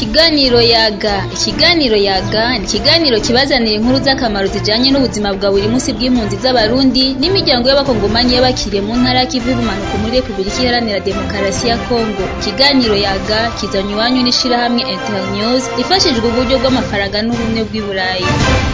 Ikiganiro yaga ikiganiro yaga ni ikiganiro kibazanira inkuru z'akamaro zijanye n'ubuzima bwa buri munsi bw'impunzi z'abarundi n'imiryango y'abakongomanyi y'abakiriye mu ntara y'ikivu y'ubumanuko muri repubulika iharanira demokarasi ya kongo ikiganiro yaga kizanywe iwanyu n'ishirahamwe internews ifashijwe uburyo bw'amafaranga n'ubumwe bw'i burayi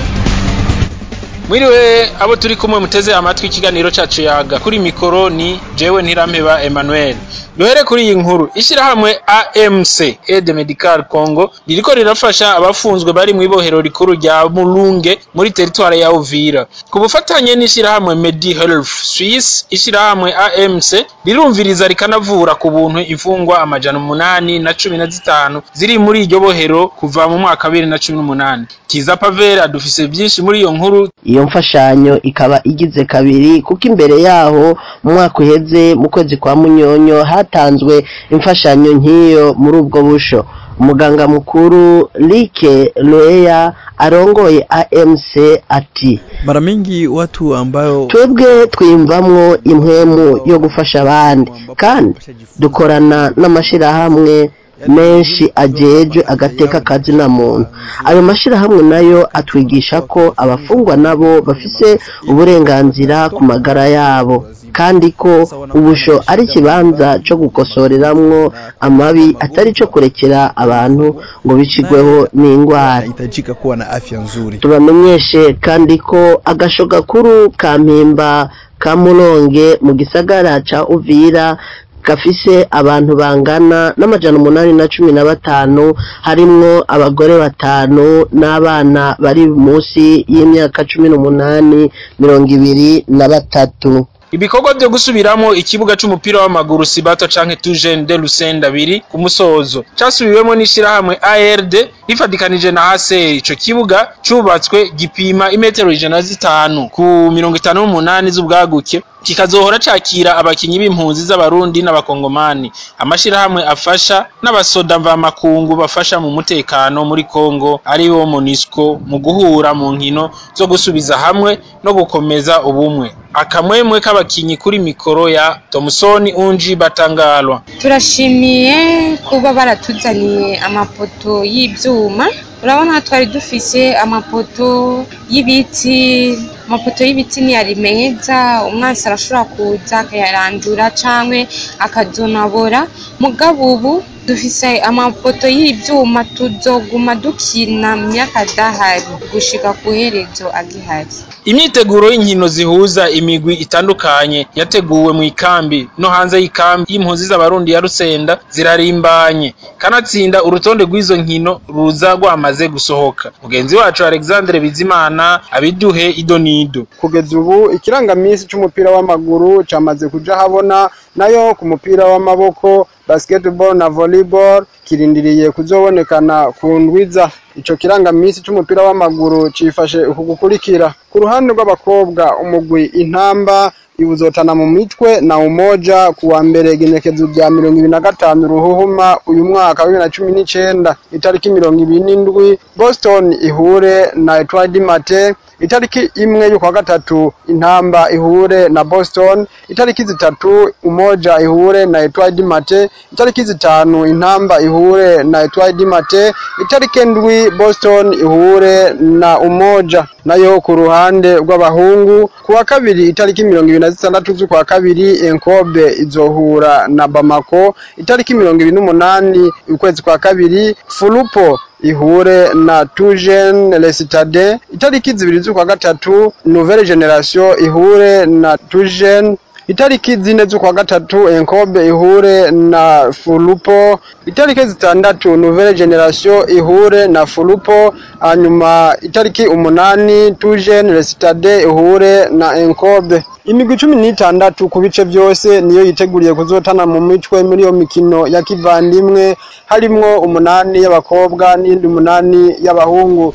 Mwiriwe abo turi kumwe muteze amatwi ikiganiro cacu yaga kuri mikoro ni jewe ntirampeba Emmanuel duhere kuri iyi nkuru ishirahamwe AMC Aide Medical Congo ririko rirafasha abafunzwe bari mw'ibohero rikuru rya Mulunge muri teritware ya Uvira ku bufatanye n'ishirahamwe Medi Health Suisse ishirahamwe AMC rirumviriza rikanavura ku buntu imfungwa amajana umunani na cumi na zitanu ziri muri iryo bohero kuva mu mwaka wa bibiri na cumi n'umunani Kiza Pavera dufise vyinshi muri iyo nkuru iyo mfashanyo ikaba igize kabiri kuko imbere yaho mu mwaka uheze mu kwezi kwa munyonyo hatanzwe imfashanyo nk'iyo muri ubwo busho umuganga mukuru Like Loea arongoye AMC ati mara mingi watu ambayo twebwe twiyumvamwo impwemu yo gufasha abandi kandi dukorana n'amashirahamwe menshi ajejwe agateka kazi na muntu ayo mashirahamwe nayo atwigisha ko abafungwa nabo bafise uburenganzira ku magara yabo kandi ko ubusho ari ikibanza co gukosoreramwo amabi atari co kurekera abantu ngo bicigweho n'ingwara inahitajika kuwa na afya nzuri tubamenyeshe kandi ko agasho gakuru ka mpimba ka muronge mu gisagara ca uvira gafise abantu bangana n'amajana umunani na cumi na batanu harimwo abagore batanu n'abana bari munsi y'imyaka cumi n'umunani mirongo ibiri na batatu ibikorwa vyo gusubiramo ikibuga c'umupira w'amaguru Sibato canke Tujen de Lusenda biri ku musozo casubiwemo n'ishirahamwe ARD rifadikanije na HCR ico kibuga cubatswe gipima imetero ijana zitanu ku mirongo itanu n'umunani z'ubwaguke kikazohora cakira abakinyi b'impunzi z'abarundi n'abakongomani amashirahamwe afasha n'abasoda mvamakungu bafasha mu mutekano muri Kongo ariwo MONUSCO mu guhura mu nkino zo gusubiza hamwe no gukomeza ubumwe akamwemwe k'abakinyi kuri mikoro ya Thomson Unji Batangalwa turashimiye kuba baratuzaniye amapoto y'ivyuma urabona twari dufise amapoto y'ibiti amapoto y'ibiti ntiyari meza umwansi arashobora kuza akayarandura canke akazonabora mugabo ubu dufise amapoto y'ivyuma tuzoguma dukina mu myaka adahari gushika ku herezo agihari imyiteguro y'inkino zihuza imigwi itandukanye yateguwe mu ikambi no hanze y'ikambi y'impunzi z'abarundi ya Rusenda zirarimbanye kanatsinda urutonde rw'izo nkino ruza rwamaze gusohoka mugenzi wacu Alexandre Bizimana abiduhe idonido kugeza ubu ikirangamisi c'umupira w'amaguru camaze kuja habona nayo ku mupira w'amaboko basketball na volleyball kirindiriye kuzobonekana ku ndwiza ico kirangamisi c'umupira w'amaguru cifashe uku gukurikira ku ruhande rw'abakobwa umugwi intamba iwuzotana mu mitwe na umoja kuwa mbere igenekezo rya mirongo ibiri na gatanu ruhuhuma uyu mwaka wa bibiri na cumi n'icenda itariki mirongo ibiri n'indwi boston ihure na etwadi mate itariki imwe y'ukwa gatatu intamba ihure na boston itariki zitatu umoja ihure na etwadi mate itariki zitanu intamba ihure na etwadi mate itariki ndwi boston ihure na umoja nayo ku ruhande rw'abahungu kuwa kabiri itariki mirongo ibiri na zitandatu z'ukwa kabiri enkobe izohura na bamako itariki mirongo ibiri n'umunani ukwezi kwa kabiri fulupo ihure na tujen lesitade itariki zibiri z'ukwa gatatu nouvelle generation ihure na tujen itariki zine z'ukwa gatatu enkobe ihure na fulupo itariki zitandatu nouvelle generation ihure na fulupo hanyuma itariki umunani tujen lesitade ihure na enkobe imigwi cumi n'itandatu ku bice vyose niyo yiteguriye kuzotana mu mitwe muri iyo mikino ya kivandimwe harimwo umunani y'abakobwa n'iyindi umunani y'abahungu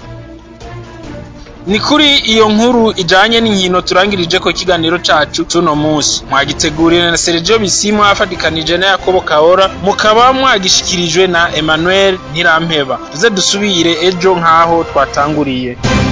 ni kuri iyo nkuru ijanye n'inkino turangirije ko ikiganiro cacu cuno musi mwagiteguriwe na Sergio Bisimwa afadikanije na Yakobo Kaora mukaba mwagishikirijwe na Emmanuel Ntirampeba tuze dusubire ejo nkaho twatanguriye